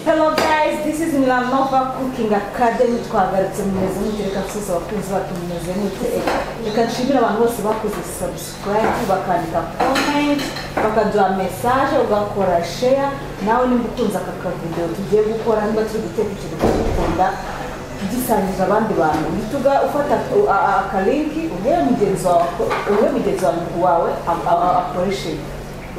Hello guys, this is Milanova Cooking Academy twagarutse mumeze mute reka twese abakunzi bacu mumeze mute reka nshimire abantu bose bakoze subscribe bakandika comment bakaduha message ugakora share nawe nimba ukunze aka kavideo tugiye gukora niba turi guteka ikintu tugikunda tugisangiza abandi bantu uhita uga- ufata u- a- a- akalinki uhere mugenzi wawe ako- uhe mugenzi wawe- wawe a- a- a- akoreshe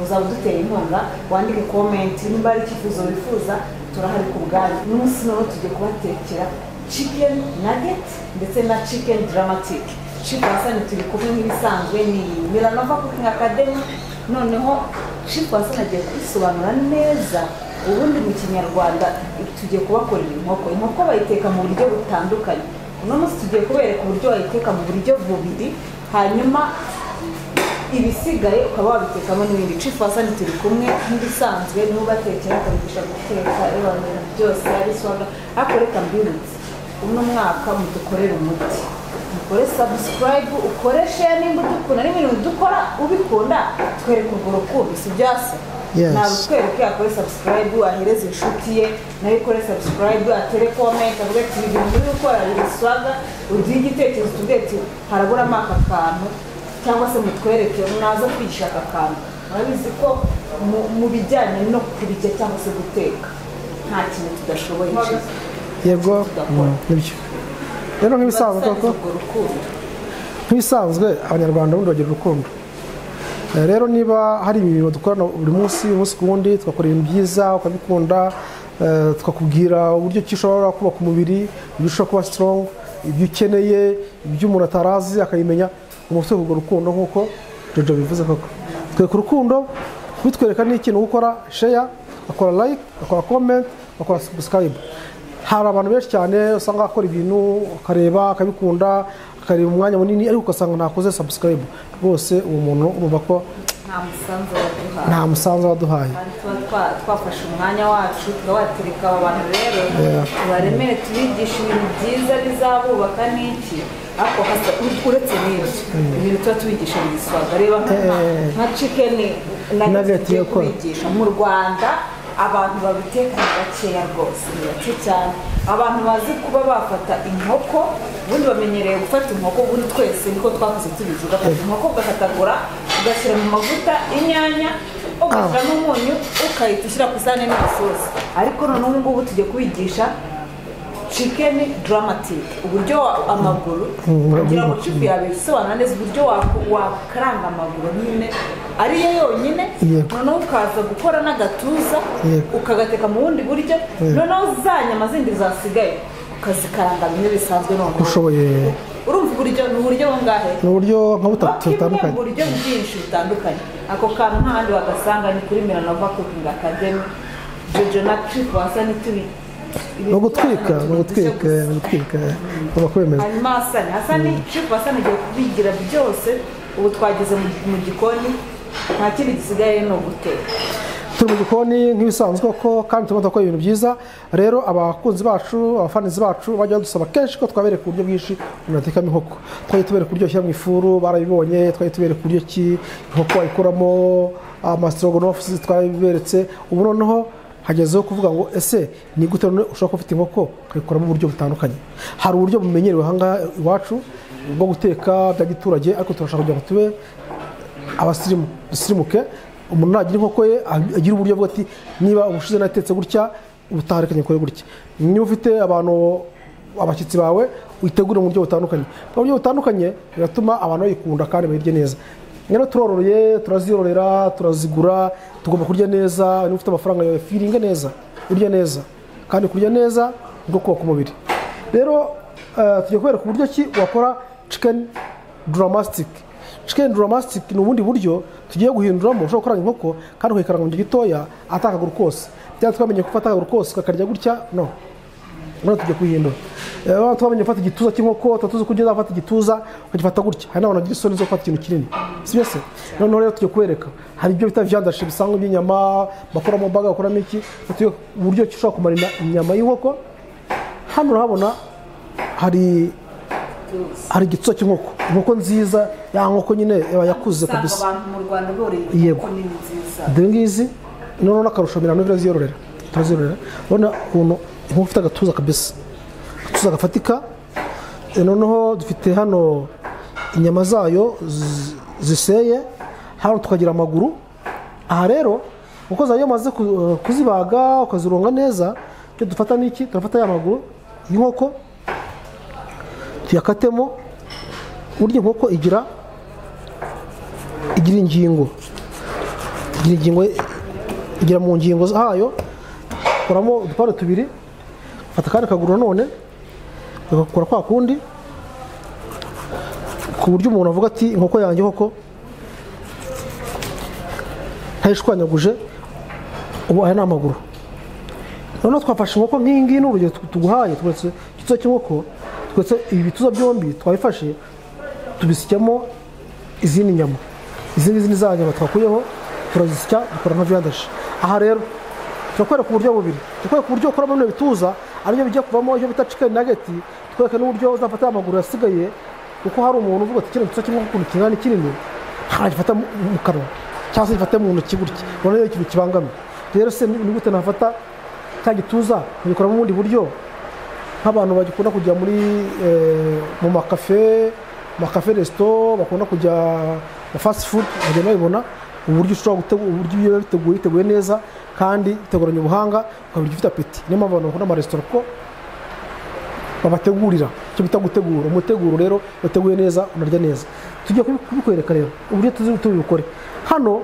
uzaba uduteye inkunga wandike komenti nimba ari icyifuzo wifuza turahari ku bwanyu n'umunsi noneho tugiye kubatekera chicken nugget ndetse na chicken dramatic chief wasani turi kumwe nk'ibisanzwe ni milanova cooking academy noneho chief wasani agiye kubisobanura neza ubundi mu kinyarwanda tugiye kubakorera inkoko inkoko bayiteka mu buryo butandukanye uno munsi tugiye kubereka uburyo bayiteka mu buryo bubiri hanyuma ibisigaye ukaba wabitekamo n'ibindi cifu wasani turi kumwe nk'ibisanzwe niwe ubatekera akabigisha guteka ibintu byose ari swaga ariko reka mbibutse uno mwaka mudukorere umuti mukore sabusikarayibu ukore sheya nimba udukunda niba ibintu dukora ubikunda twereke urwo rukundo si bya se Yes. ntabutwereke yakore sabusikarayibu ahereze inshuti ye nayo ikore sabusikarayibu atere komenti avuga ati ibi bintu uri gukora biri swaga uduhe igitekerezo tuvuge ati haraburamo aka kantu cyangwa se mutwereke mwaza kwigisha aka kantu murabizi ko mu- mu bijyanye no kurya cyangwa se guteka nta kintu tudashoboye cyiza yego Tudakora. mm, nibyo rero nk'ibisanzwe koko urwo rukundo nk'ibisanzwe abanyarwanda bundi bagira urukundo Eh, rero niba hari imirimo dukorana buri munsi umunsi ku wundi tugakora ibintu byiza ukabikunda eh, tukakubwira uburyo ki ushobora kubaka umubiri ibyo ushobora kuba strong ibyo ukeneye ibyo umuntu atarazi akabimenya umusore urwo rukundo nk'uko jojo bivuze koko twereka urukundo bitwereka n'ikintu gukora share akora like akora comment akora subscribe hari abantu benshi cyane usanga akora ibintu akareba akabikunda akareba umwanya munini ariko ugasanga ntakoze subscribe rwose uwo muntu urumva ko nta musanzu baduha nta musanzu waduhaye Kandi tuba twa- twafashe umwanya wacu tukawatereka aba bantu rero tubaremere tubigisha ibintu byiza bizabubaka n'iki ariko hasa- uretse n'ibyo ibintu tuba tubigisha mu giswaga reba nka- Eh. nka cikeni Nugget tugiye yo gukora. kubigisha mu rwanda abantu babiteka ni bakeya rwose ni bake cyane abantu bazi kuba bafata inkoko ubundi bamenyereye gufata inkoko ubundi twese niko twakoze tubizi ugafata inkoko ugahatagura ugashyira mu mavuta inyanya ugashyira n'umunyu ukahita ushyira ku isahani n'isosi ariko noneho ubu ngubu tugiye kubigisha chicken dramatic uburyo wa- amaguru Mm, kugira ngo amaguru. chifu yabisobanura neza uburyo wak- wakaranga amaguru nyine ari yo yonyine Yego. noneho ukaza gukora n'agatuza Yego. ukagateka mu bundi buryo Yego. noneho za nyama zindi zasigaye ukazikaranga bimwe bisanzwe noneho ushoboye urumva uburyo ni uburyo bungahe ni uburyo nka butatu butandukanye butandukanye mu buryo bwinshi butandukanye ako kantu nta handi wagasanga ni kuri milanova cooking academy jojo na trip wasa n'itubi ni ugutwika ni ugutwika ni ugutwika ugomba kubemeza hanyuma hasani hasani trip hasani agiye kubigira byose ubu twageze mu- mu gikoni nta kindi gisigaye ni uguteka turi mu gikoni nk'ibisanzwe ko kandi turimo turakora ibintu byiza rero abakunzi bacu abafanizi bacu bajya badusaba kenshi ko twabereka uburyo bwinshi umuntu yatekamo inkoko twajya tubereka uburyo bashyira mu ifuru barabibonye twajya tubereka uburyo ki inkoko wayikoramo amasitorogonofu twarabiberetse ubu noneho hagezeho kuvuga ngo ese ni gute none ushobora kuba ufite inkoko ukayikoramo uburyo butandukanye hari uburyo bumenyerewe ahangaha iwacu bwo guteka bya giturage ariko turashaka kugira ngo tube abasirimu dusirimuke umuntu nagira inkoko ye agira uburyo bwo ati niba ubushize natetse gutya ubutaha reka nyikore gutya niba ufite abantu abashyitsi bawe witegure mu buryo butandukanye mu buryo butandukanye biratuma abantu bayikunda kandi bayirye neza rero turororeye turaziyororera turazigura tugomba kurya neza niba ufite amafaranga yawe firinge neza urye neza kandi kurya neza ni uko kubaka umubiri rero eh, tugiye kubereka uburyo ki wakora chicken dramatic chicken dramatic ni ubundi buryo tugiye guhinduramo ushobora gukorana inkoko kandi ukayikaranga mu gihe gitoya atakaguru kose byaba twamenye ko ufata akaguru kose ukakarya gutya no noneho tugiye kuhindura rero twamenye gufata igituza cy'inkoko tuba tuzi ko ugenda ufata igituza ukagifata gutya hari n'abantu bagira isoni zo gufata ikintu kinini si byo se noneho rero tugiye kubereka hari ibyo bita vyandashi bisanzwe by'inyama bakoramo baga bakoramo iki tugiye uburyo ki ushobora kumarira inyama y'inkoko hano urahabona hari hari igitso cy'inkoko inkoko nziza ya nkoko nyine yaba yakuze usanga kabisa abantu mu rwanda boroye Yego. inkoko nini nziza dore ngizi noneho n'akarusho mirongo ine ziyororera turazirurira urabona ukuntu inkoko ifite agatuza kabisa agatuza gafatika Eh, noneho dufite hano inyama zayo zi- ziseye hano tukagira amaguru aha rero uko zayo umaze ku- eh, kuzibaga ukazironga neza icyo dufata ni iki turafata ya maguru y'inkoko tuyakatemo burya inkoko igira igira ingingo igira ingingo igira mu ngingo zayo kuramo udupande tubiri fata akandi kaguru nanone ugakora kwa kundi ku buryo umuntu avuga ati inkoko yanjye koko ntayishwanyaguje ubu aya ni amaguru noneho twafashe inkoko nk'iyi ngiyi ni urugero tu- tuguhaye tweretse igituza cy'inkoko tweretse ibi bituza byombi twabifashe tubisyamo izindi nyama izi ngizi ni za nyama twakuyeho turazisya dukora nka viyandashi aha rero turakwereka uburyo bubiri turakwereka uburyo ukoramo bino bituza aribyo bijya kuvamo ibyo bita chicken nugget tukwereka n'uburyo uzafata amaguru yasigaye kuko hari umuntu uvuga ati kino gituza kimwe ukuntu kingana ni kinini ntagifata mu mu kanwa cyangwa se gifate mu ntoki gutya urabona ni ikintu kibangamye rero se ni ni gute nafata cya gituza nkagikoramo ubundi buryo nk'abantu bagikunda kujya muri eh, mu makafe makafe resito bakunda kujya mu fast food bajya babibona uburyo ushobora gutegura uburyo iyo biba biteguye biteguye neza kandi biteguranye ubuhanga ukabirya ufite apeti niyo mpamvu abantu bakunda amaresitora kuko babategurira icyo bita gutegura umuteguro rero wateguye neza unarya neza tugiye kubi- kubikwereka rero uburyo tuzi tubikore hano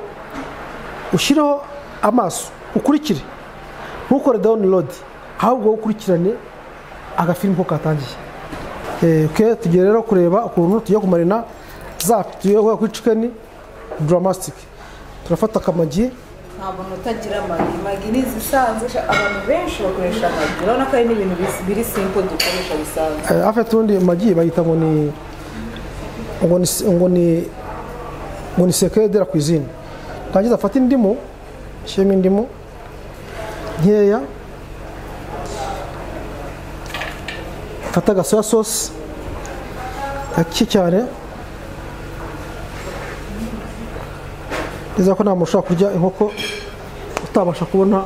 ushyireho amaso ukurikire ntukore download ahubwo ukurikirane agafilm ko katangiye Eh, ke tugiye rero kureba ukuntu tugiye kumarina za tugiye guhera kuri chicken dramatic turafata akamagi nta muntu utagira amagi magi ni izisanzwe sha- abantu benshi bakoresha amagi urabona ko ari n'ibintu bis- biri simple dukoresha bisanzwe Eh, hafi tundi magi bayita ngo ni ngo ni ngo ni ngo ni secret de la cuisine tangiza afata indimu shyiramo indimu nkeya fata aga soya sauce gake cyane neza ko nta muntu ushobora kurya inkoko utabasha kubona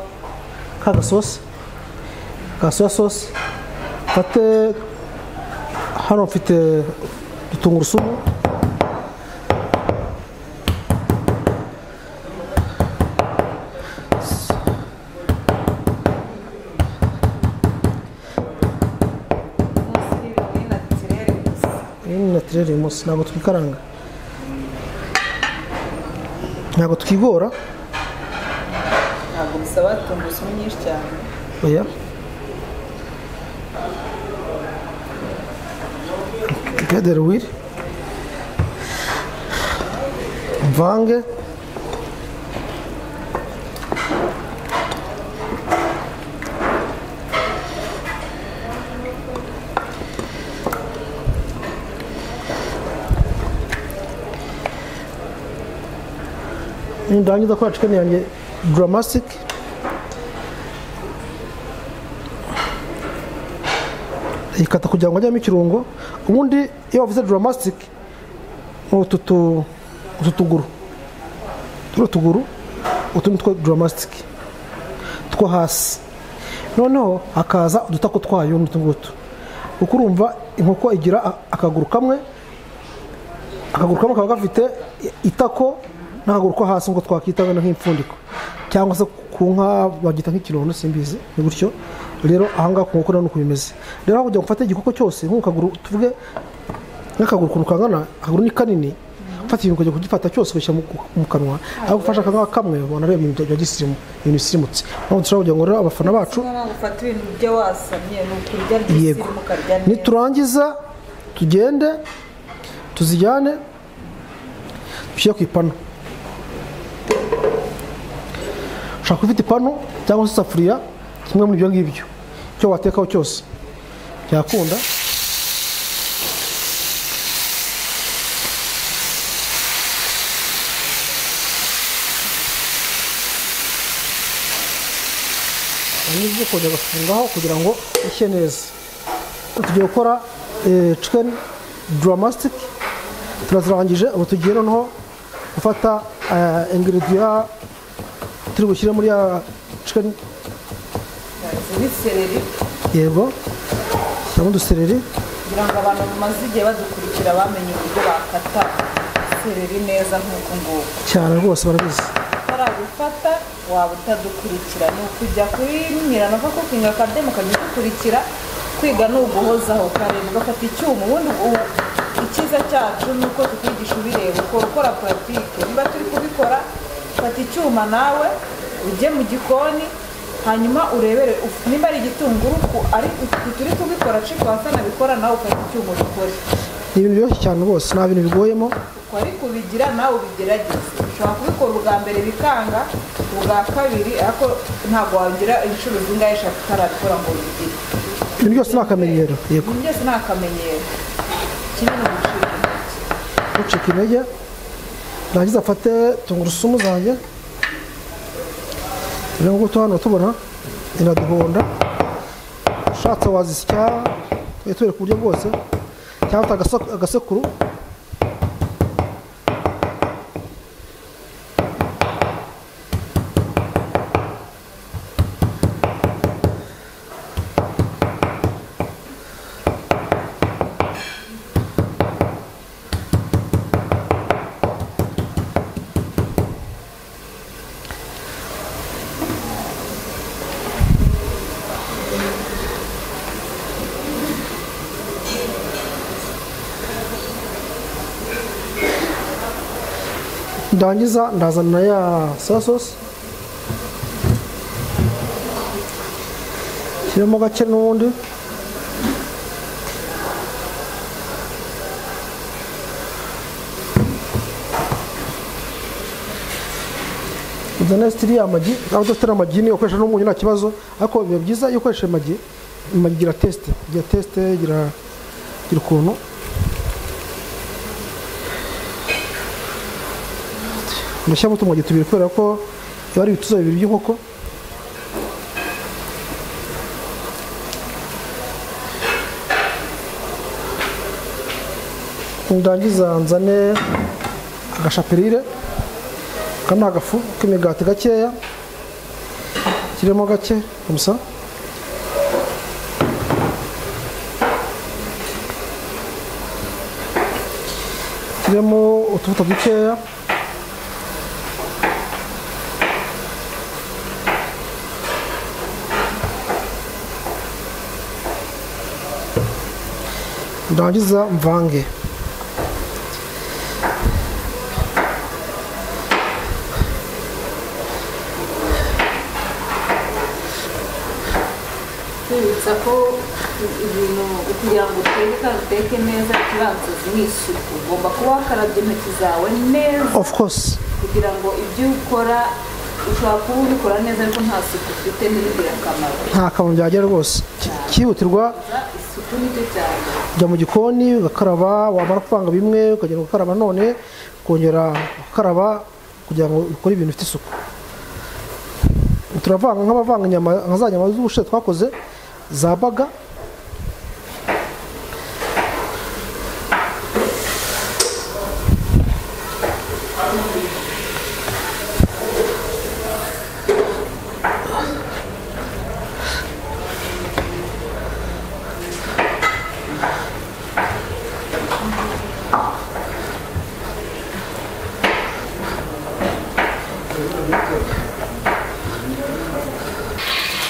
ka gasosi ka soya sauce fate hano mfite utungurusumu munsi y'ibintu ni naturel gusa iyi ni natirere uyu munsi ntabwo twikaranga ntabwo twigora ntabwo bisaba tungurusumu nyinshi cyane oya pederi wiri mvange nindangiza kora chicken yanjye dramatic ikata kugira ngo ajyemo ikirungo ubundi iyo bavuze dramatic ni utu tu- utu tuguru turiya tuguru utu ni two dramatic two hasi noneho hakaza udutako twayo n'utu ngutu kuko urumva inkoko igira a- akaguru kamwe akaguru kamwe kaba gafite i- itako n'akaguru ko hasi ngo twakita wenda nk'imfundiko cyangwa se ku nka bagita nk'ikirundo simbizi ni gutyo rero ahangaha ku nkoko niko bimeze rero aho kugira ngo ufate igikoko cyose nk'uku kaguru tuvuge nk'akaguru ukuntu kangana akaguru ni kanini ufata ikintu ukajya kugifata cyose ugashyira mu- mu kanwa ariko ufashe akangaka kamwe ubona rero ibintu bya gisirimu ibintu bisirimutse niyo dushobora kugira ngo rero abafana bacu ufata ibintu byo wasamye ni ukurya yego ry'isirimu ukarya neza niturangiza tugende tuzijyane dushyire ku ipanu ushobora kuba ufite ipanu cyangwa se isafuriya kimwe muri ibyo ngibyo icyo watekaho cyose byakunda hanyuma kongera ugafungaho kugira ngo ishye neza tugiye gukora eh, chicken dramatic turazirangije ubu tugiye noneho gufata ingiridiya turi bushyire muri ya chicken n'isereri yego ndabona udusereri kugira ngo abantu bamaze igihe badukurikira bamenye uburyo bakata sereri neza nk'uko nguko cyane rwose barabizi utarabifata waba utadukurikira ni ukujya kuri nyiranova kukinga akademi ukajya udukurikira kwiga ni uguhozaho ukareba ugafata icyuma ubundi ubu icyiza cyacu ni uko tukwigisha ubireba ukora ukora puratike niba turi kubikora fata icyuma nawe ujye mu gikoni hanyuma urebere uf- nimba ari igitunguru ku- ari utu turi kubikora ciko hasa nabikora nawe ufata icyuma ubikore ni ibintu byoroshye cyane rwose nta bintu bigoyemo uko ari kubigira nawe ubigerageze ushobora kubikora ubwa mbere bikanga ubwa kabiri ariko ntabwo wagira inshuro zingahe eshatu utarabikora ngo ubigire ibintu byose ni akamenyero yego ibintu byose ni akamenyero kimwe ni ugucika intege ucika intege narangiza afate tungurusumu zanjye rero ngutu hano tubona iraduhonda ushatse wazisya tujye tubere ku buryo bwose cyangwa ufite agase- agasekuru ndangiza ndazana ya soya sosi kirimo gake n'ubundi izo nesi iriya amagi aho udafite amagi ni ukoresha n'umunyu nta kibazo ariko biba byiza iyo ukoresheje amagi amagi igira tesite igira tesite igira igira ukuntu mushyiramo utumagi tubiri kubera ko biba ari ibituza bibiri by'inkoko ndangiza nzane agashapirire aka ni agafu k'imigati gakeya kirimo gake gusa kirimo utuvuta dukeya ndangiza mvange kwibutsa ko ibintu kugira ngo uteke kandi uteke neza ikibanza ni isuku ugomba kuba wakarabye intoki zawe neza of course kugira ngo ibyo ukora ushobora kuba ubikora neza ariko nta suku ufite ntibigire akamaro nta kantu byagera rwose Ki- cyihutirwa Gusa isuku nicyo cyane ujya mu gikoni ugakaraba wamara kuvanga bimwe ukagenda gukaraba none ukongera ugakaraba kugira ngo ukore ibintu bifite isuku turavanga nk'abavanga inyama nka za nyama z'ubushita twakoze za baga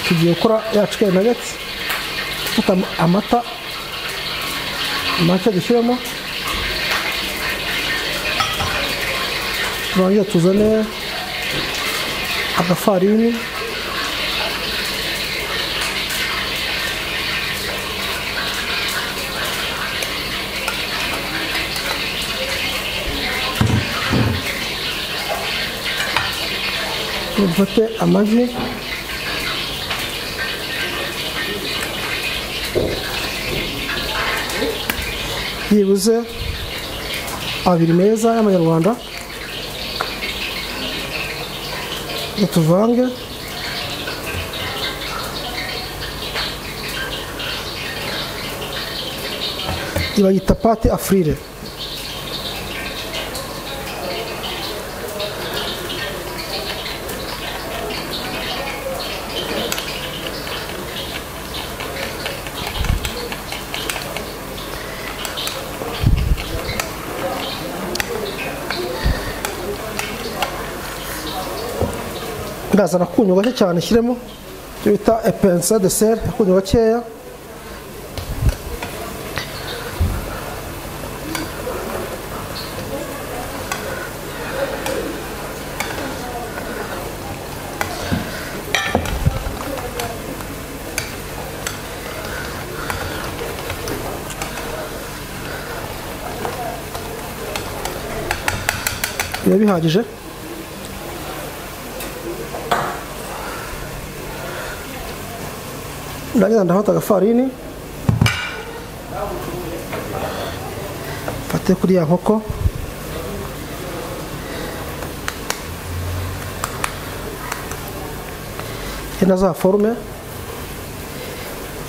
tugiye gukora ya chicken nuggets gufata am- amata make dushyiramo turangiza tuzane agafarini dufate amagi byibuze abiri meza y'amanyarwanda tuvange bayita pate afurire ndazana akunyu gake cyane nshyiremo icyo bita epensa deseri akunyu gakeya biba bihagije ndagira ndafata agafarini mfate kuri ya nkoko ya na za forume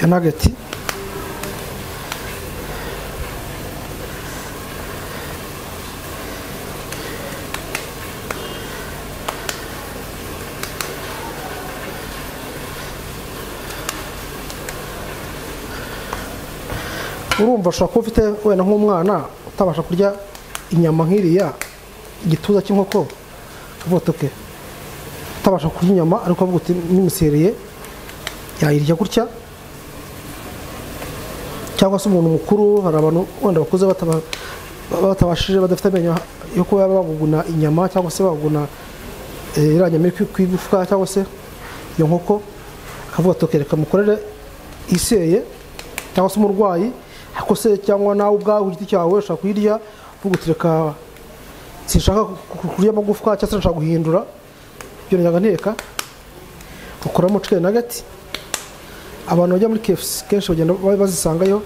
ya nageti urumva ushobora kuba ufite wenda nk'umwana utabasha kurya inyama nk'iriya igituza cy'inkoko ukavuga uti "Okay, utabasha kurya inyama ariko avuga uti n'imusereye yayirya gutya cyangwa se umuntu mukuru hari abantu wenda bakuze bataba- batabashije badafite amenyo yo kuba baguguna inyama cyangwa se baguguna eh, iriya nyama iri ku- ku igufwa cyangwa se iyo nkoko akavuga ati "Okay, reka mukorere iseye cyangwa se umurwayi ariko se cyangwa nawe ubwawe ku giti cyawe ushaka kuyirya uvuga uti reka sinshaka ku- ku- kurya amagufwa cyangwa se nshaka guhindura ibyo nyaga nteka ukuramo chicken nugget abantu bajya muri KFC kenshi bagenda ba- bazisangayo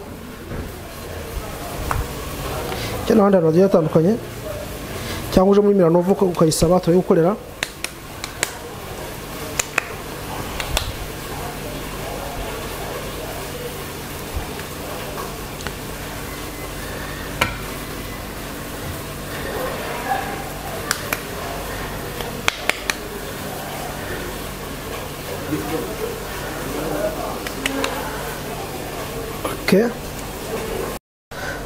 cyangwa n'ahandi hantu hagiye hatandukanye cyangwa uje muri Milano uvuka ukayisaba turayigukorera okay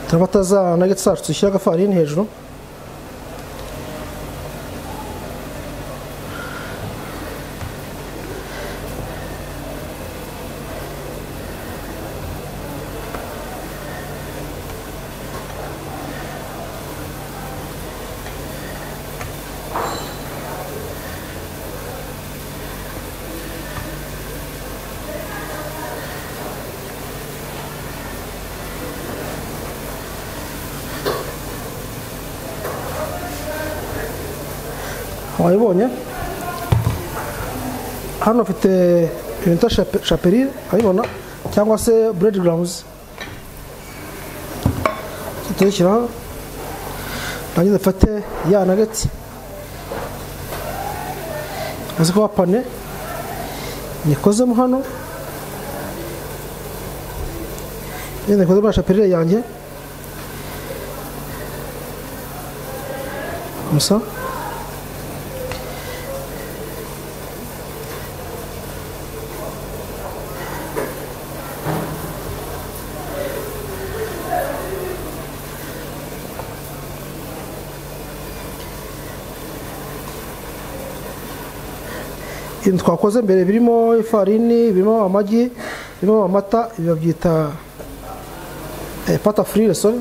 turabata za nugget zacu dushyira agafarini hejuru wayibonye hano mfite ibintu bita chape- chaperine urabibona cyangwa se buredi garawuzi tuyishyiraho nageze mfate ya nageti uzi ko wapane nikozemo hano nyine nikozemo na chaperine yanjye gusa ibintu twakoze mbere birimo ifarini birimo amagi birimo amata ibi babyita eh, pata furire sori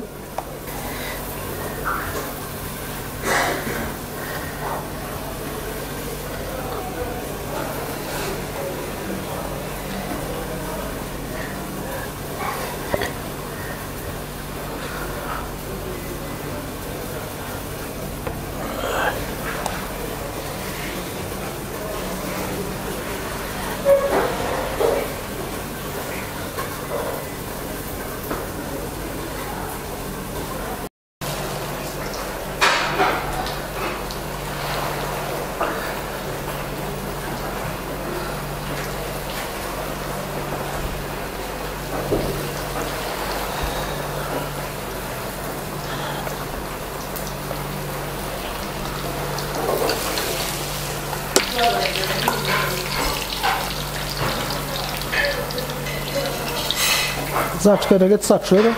zacu karegeti zacu rero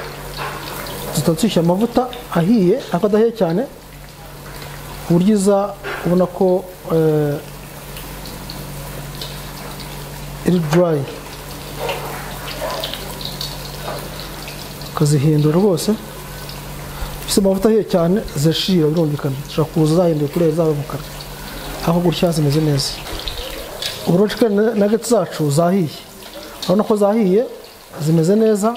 zihita zishyira amavuta ahiye ariko adahiye cyane ku buryo iza ubona ko eh, iri durayi ukazihindura rwose ifite amavuta ahiye cyane zirashira birumvikana zishobora kuza zahinduye kureba zaba umukara aho gutya zimeze neza uburo chicken nuggets zacu zahiye urabona ko zahiye zimeze neza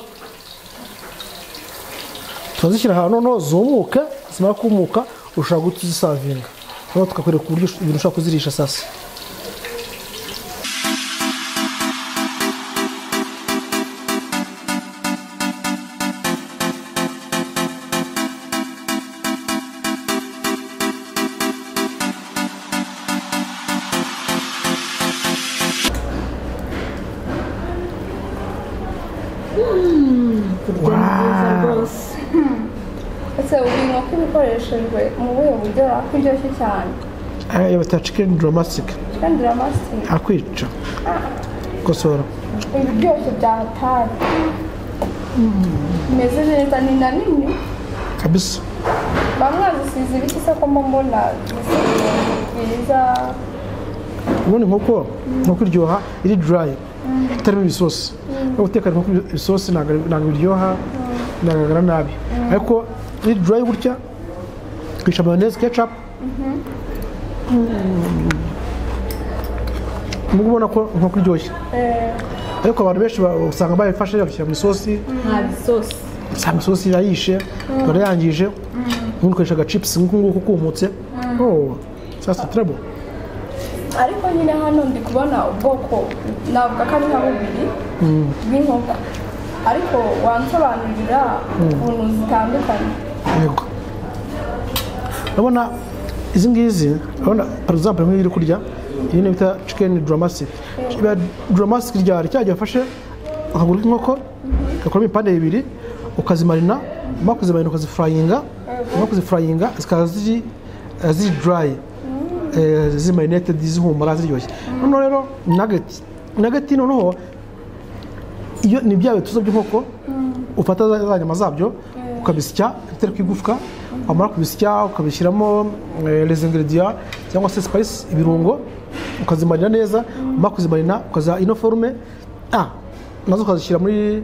turazishyira ahantu noneho zumuke zimara kumuka ushobora guhita uzisavinga noneho tukakwereka uburyo ibintu ushobora kuzirisha sasa kurya ni byiza rwose ese ubu inkoko iba ikoreshejwe mu buhe buryo ako iryoshye cyane aya bata chicken dramatic kandi iramasitiri akwica kosora ibiryoshyo bya hatari imeze neza ni na nini kabisa bamwe bazisize ibiti se ko mba mbona zisize byiza ubundi inkoko inkoko iryoha iri durayi itarimo ibisosi no guteka inkoko ibisosi ntabwo ari- ntabwo biryoha binagaragara nabi ariko iri durayi gutya twica mayoneze kecapu ubu ubona ko inkoko iryoshye eh, ariko abantu benshi ba- usanga bayifashe babishyira mu isosi nta bisosi usanga isosi yayishe ikaba yangije ubundi ukoresha agacipusi nk'uku nguku kumutse oh sasa turabo ariko nyine hano ndi kubona ubwoko navuga ko ari nka bubiri bw'inkoko ariko wansobanurira ukuntu zitandukanye yego urabona izi ngizi urabona hari uzampere nk'iyo uri kurya iyi ni bita cikeni duramasiki iriya duramasiki ryari cya gihe wafashe akaguru k'inkoko ugakuramo ibipande bibiri ukazimarina umara kuzimarina ukazifurayinga umara kuzifurayinga zikaba ziri eh, ziri durayi eh, zimarinetedi zihumura ziryoshye noneho rero nageti nageti noneho iyo ni bya bituza by'inkoko ufata za za nyama zabyo ukabisya bitari ku igufwa wamara kubisya ukabishyiramo eh, les ingredients cyangwa se spice ibirungo ukazimarina neza wamara kuzimarina ukaza ino forme ah nazo ukazishyira muri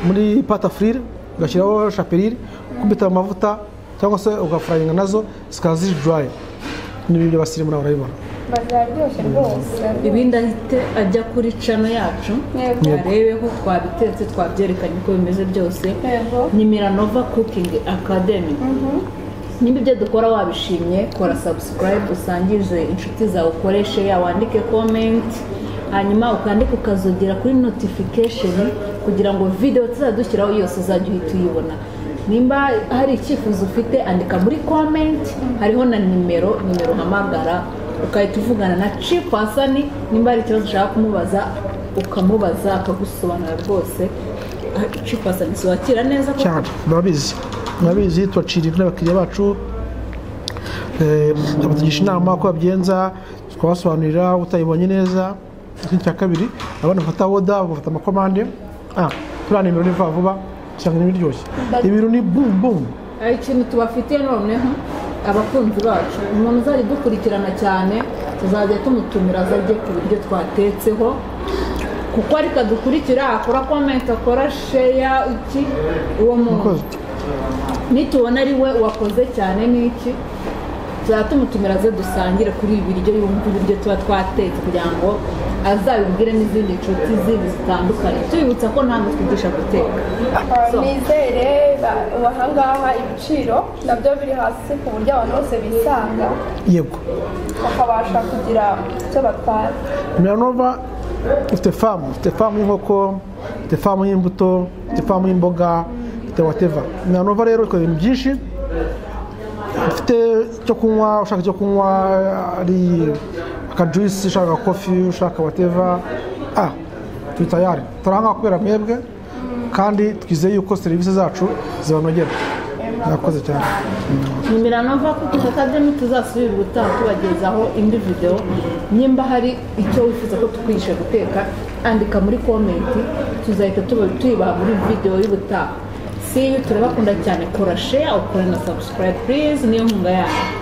muri pata frire ugashyiraho chapelire ukubita mu mavuta cyangwa se ugafurayinga nazo zikaba ziri dry n'ibyo basirimu nawe urabibona bazaryoshye rwose ibindi ahite ajya kuri cano yacu Yego. arebeho twabitetse twabyerekanye uko bimeze byose Yego. ni miranova cooking academy niba ibyo dukora wabishimye kora subscribe usangirize inshuti zawe ukoreshe ya wandike comment hanyuma ukandika ukazogera kuri notification kugira ngo video tuzadushyiraho yose uzajya uhita uyibona nimba hari icyifuzo ufite andika muri comment hariho na nimero nimero uhamagara ugahita uvugana na chief hasani nimba hari ikibazo ushaka kumubaza ukamubaza akagusobanurira rwose chief hasani wakira neza kuko cyane murabizi murabizi tubaciriye n'abakiriya bacu eh, tubatugisha inama ko babigenza twabasobanurira utayibonye neza ikindi cya kabiri abana bafata woda bagafata amakomande ah turiya nimero ni vuba vuba usanga ni biryoshye ibintu ni bum bum hari ikintu tubafitiye noneho abakunzi bacu umuntu uzajya udukurikirana cyane tuzajya tumutumira azajye ku biryo twatetseho kuko ariko adukurikira akora komenti akora sheya iki uwo muntu Murakoze. nitubona ari we wakoze cyane n'iki tuzajya tumutumira aze dusangire kuri ibi biryo yumva ibiryo tuba twatetse kugira ngo azabibwire n'izindi nshuti zindi zitandukanye tubibutsa ko nta twigisha guteka So. nizere ba- ahangaha ibiciro nabyo biri hasi ku buryo abantu bose bisanga yego bakabasha kugira icyo batwara Miranova ifite famu ifite famu y'inkoko ifite famu y'imbuto ifite famu y'imboga ifite wateva Miranova rero ikora ibintu byinshi ifite icyo kunywa ushaka icyo kunywa ari akajuisi ushaka kofi ushaka wateva ah turi tayari turi ahangaha kubera mwebwe kandi twizeye yuko serivisi zacu zibanogera murakoze cyane ni miranova kuko akademi tuzasubira gutaha tubagezaho indi video nimba hari icyo wifuza ko tukwigisha guteka andika muri komenti tuzahita tuba- tuyibaha muri video y'ubutaha si iyo turabakunda cyane kora share ukora na subscribe please niyo nkunga yanyu